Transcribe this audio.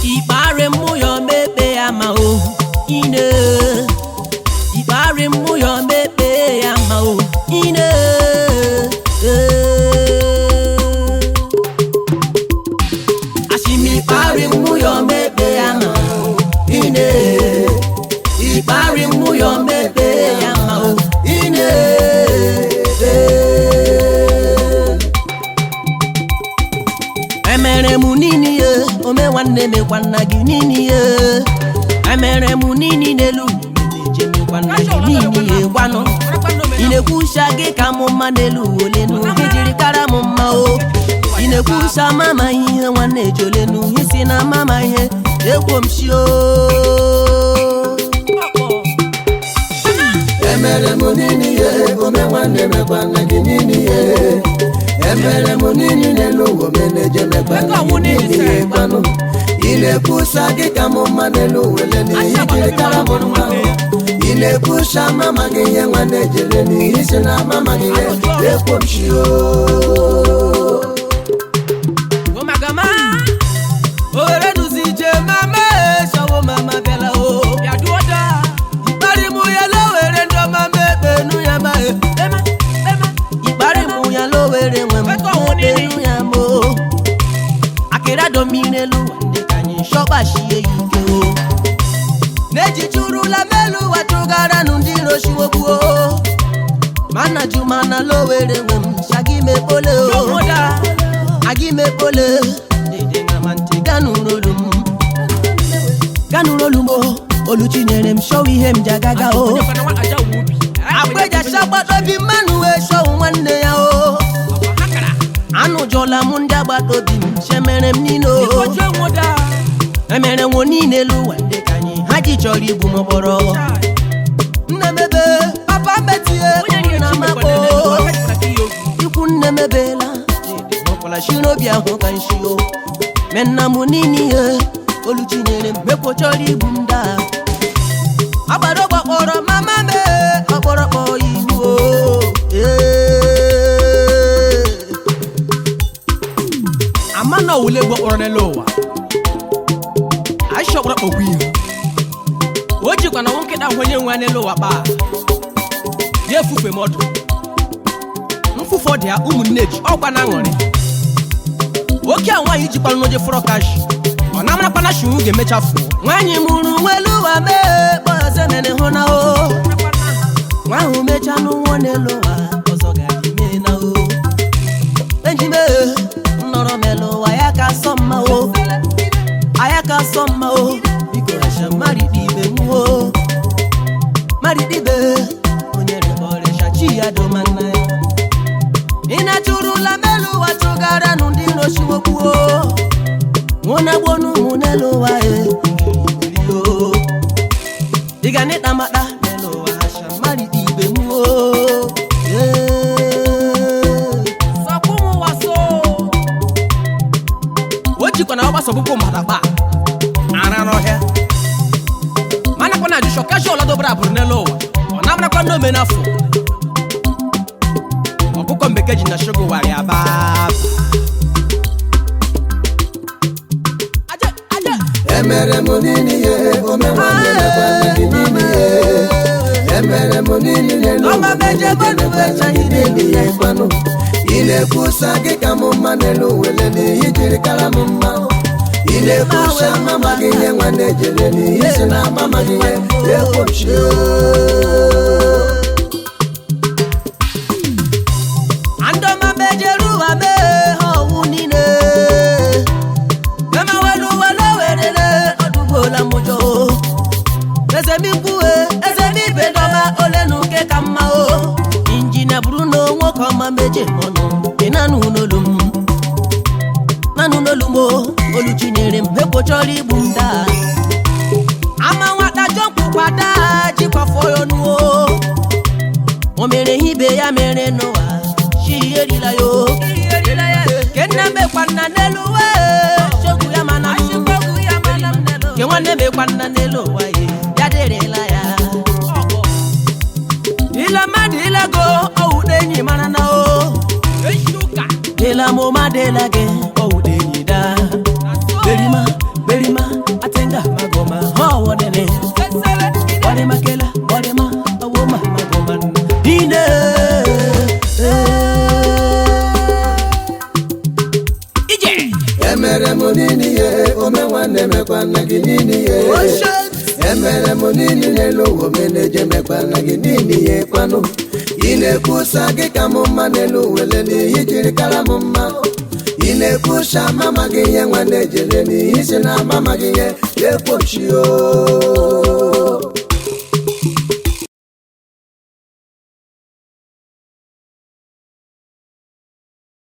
ikpari mụ ya mekpe ya ma o ine ikpari mụ ya mekpe ya ma o ine ashimi ikpari mụ ya mekpe ya ma o ine ikpari mụ ya mekpe ya ma o ine emere m nini ye ome nwanne mekwa nna gị nini ye emere m nini n'elu eje mekwa nna gị nini ye gwanụ ị na-ekwusa gị ka m mma n'elu olenu gị jiri kara m mma o ị na-ekwusa mama ihe nwanne ejolenu isi na mama ihe ekwo m shi o emere m nini ihe ome nwanne mekwa nna gị nini ihe emere m nini n'elu ụwa omeneje mekwa nna gị nini ihe gbanụ ị na-ekwusa gị ka m mma n'elu wele n'ihi jiri kara m mma ị na-ekwusa mama gị ihe nwanne ejele n'ihi si na mama gị ihe ekwomchi o Omagama, owere nuzi ije mama eshawo mama bịala o. Ịkparị mụ ya lowere ndị ọma mekpenu ya ma e. Ịkparị mụ ya lowere nwe m mekpenu ya ma o. Akịrị adọ mmiri elu ndị ka anyị shọkpashie ya ike o. N'ejijurula melu watụgara nụ ndị rochiwokwu o. Mana jumana lowere nwe m shagi mekpole o. Agi mekpole dede na ma ntị ganụrolu m ganụrolu m o oluchi nyere m shọw ihe m ji agaga o agbejacha gbatobi mmanụ wee shọw nwanne ya o anụjọla m ndị agbata obi m chemere m niile o emere nwo niile elu ụwa ndị ka anyị ha ji chọrọ igbu m kpọrọ nne mebe papa metie kwuru na makpo ikwu nne mebela ọkwara shi n'obi ahụ ka nshi o me nna m niile ihe oluchi nyere m mekwo chọrọ igbu m daa agbara ọgbakpọrọ mama me ọkpọrọkpọ ihu o Ee. ama na owule gbo kpọrọ n'elu ụwa aisha ọkpọrọ kpọkwa ihe o jikwa na nkịta hụ onye nwe n'elu ụwa kpaa ya efufe mọdụ mfụfụ ọ dị ya ụmụnne ji ọkwa na aṅụrị oke a nwaanyị jikwara n'oje fọrọ kashi ọ na-amarakwa na shinwu ga-emecha fụọ nwaanyị mụrụ nwelu ụwa mee kpọze mere hụ na o nwa ahụ mechaa n'ụwa n'elu ụwa ọzọ ga-adị mee na o ejime nnọrọ melu ụwa ya ka sọ mma o aya ka sọ mma o biko rasha mmadụ ibe m o mmadụ ibe onye rịkọrịsha chi ya doma nna ya ị na-achụrụla melu ụwa chụgara nụ ndị rochiwokwu o nwụnagbonu ụmụ n'elu ụwa e o ị ga n'ịkpa makpa n'elu ụwa hasha mmadụ ibe m o o jikwa na ọgbasa ọkpụkpụ mmadụ akpa ara n'ọhịa manakwa na ajụshọ kashọl dobara abụrụ n'elu ụwa ọ na-amarakwa ndị ome n'afọ ọkụkọ mbeke ji na shogo wara ya baa aje aje emere m nini ihe ome nwanne mekwa nna gị nini ihe emere m nini n'elu ụwa omeneje mekwa nna gị nini ihe gbanụ ị na-ekwusa gị ka m mma n'elu wele n'ihi jiri kara m mma ị na-ekwusa mama gị ihe nwanne ejele n'ihi si na mama gị ihe ekwochi andọma mejeru ụwa mee ha ọwụ niile emewelu ụwa n'owerere ọdụgbola mụjọ ezemikwu ezemibe dọma ole na uke ka mma o injinia bụrụ na nwoke ọma meje mọnụ ị nanụ n'olu m nanụ n'olu m o oluchi nyere m ekwochọrọ igbu m daa ama nwata jọmkpụkwada jikwafọ ya ọnụ o o mere ihe ibe ya mere n'ụwa chi erila ya o ke nna mekwa nna n'elu ụwa e, chokwu ya mana m ke nwanne mekwa nna n'elu ụwa ye ya dịrịla ya ile mmadụ ilego ọwụde enyi mara na o dịla m ma dịla gị ọwụde enyi da berima berima nwanne mekwa nna gị niile ihe emere m niile n'elu ụwa omeneje mekwa nna gị niile ihe kwanụ ị na-ekwusa gị ka m mma n'elu wele n'ihi jiri kara m mma ị na-ekwusa mama gị ihe nwanne jere n'ihi si na mama gị ihe ekwochi o